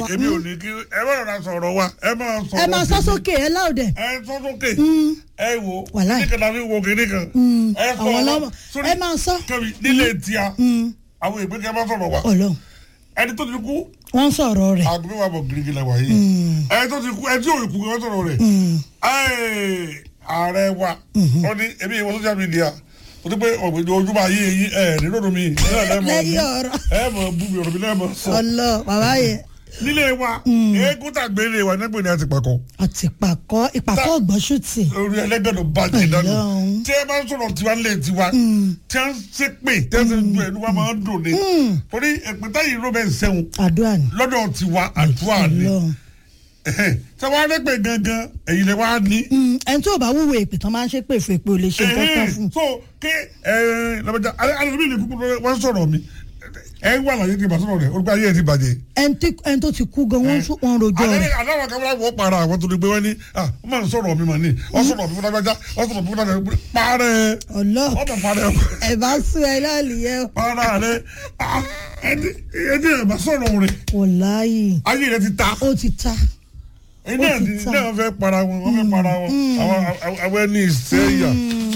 èmi ò ní kí ẹ bá rọra sọ̀rọ̀ wa ẹ máa sọ̀rọ̀ ẹ máa sọ tèmi. sókè ẹ láòdẹ. ẹ sọ sókè ẹ wo Wàláì. kíni kan tàbí wo kíni kan ẹ sọ àwọn ọ̀rọ̀ ọlọ́mọ sórí ẹ máa sọ. kẹbi nílé tíya àwọn ìgbé kẹ bá sọ̀rọ̀ wa Ọlọ́run ẹni tó ti kú wọ́n ń sọ̀rọ̀ rẹ̀. aago mẹ́wàá bọ̀ girigi la wà yìí ẹni tó ti kú ẹni tí yóò kú kẹ bá sọ̀rọ̀ rẹ̀ ẹ ààrẹ wa ó ní ebi ìwọ social media o ti pé ọ̀gbìn ojúmọ̀ ayé yín ẹ̀ nínú mi ẹ̀ lẹ́yìn ọ̀rọ̀ ẹ̀ mọ̀ bú mi ọ̀rọ̀ mi lẹ́ẹ̀ mọ̀ sọ ọlọ bàbá yẹn nílé wa eégún tàgbélé wa nígbè ní àtìpàkọ́ àti ìpàkọ́ ìpàkọ́ ọ̀gbọ́nsùtì. orí ẹlẹgbẹdọ bàjẹ́ dànù Ọlọ́run. tí ẹ bá ń sọ̀rọ̀ tiwa lé tiwa tí a ń ṣe pé tí a ń ṣe ju ẹnu wa máa ń dùn ní torí ẹ̀pẹ̀tà yìí ló bẹ̀ ń sẹ́wọ̀n àdúrà ni. lọ́dọ̀ tiwa àdúrà ni Ọlọ́run. tí wọ́n á rẹ́pẹ̀ gangan ẹ̀yin lè wá ní. Mm, ẹni tí ò bá wúwo èpè tán máa ń ṣe pé èfò èpè ò lè ṣe nǹkan kan fún un. so ké lọ́bàjá alẹ́bí ni kúkú wọ́n sọ̀rọ̀ mi ẹ wà láyé kí n bá sọ̀rọ̀ rẹ̀ olùkọ́ ayé ẹ ti bàjẹ́. ẹni tí- ẹni tó ti kú gan wọ́n sún- wọ́n rojọ́ rẹ̀. aláwọ̀ kan wọ́n para àwọn tó ti gbé wọ́n ní ah wọ́n máa ń sọ̀rọ̀ mi mà ní wọ́n sọ̀rọ̀ mi fún lágbájá wọ́n sọ̀rọ̀ mi fún lágbájá parẹ́ ọlọ wọ́n bẹ̀ parẹ́ ẹ bá sún ẹ láàlì yẹn para rẹ̀ ah ẹni ẹni ẹ̀ bá sọ̀rọ̀ rẹ̀ wọláyì ayé rẹ̀ ti ta ó ti ta. ẹni náà ti ní ta. náà fẹ́ para wọn wọ́n fẹ́ para wọn àwọn àwọn- àwọn ẹni ìsẹ́yà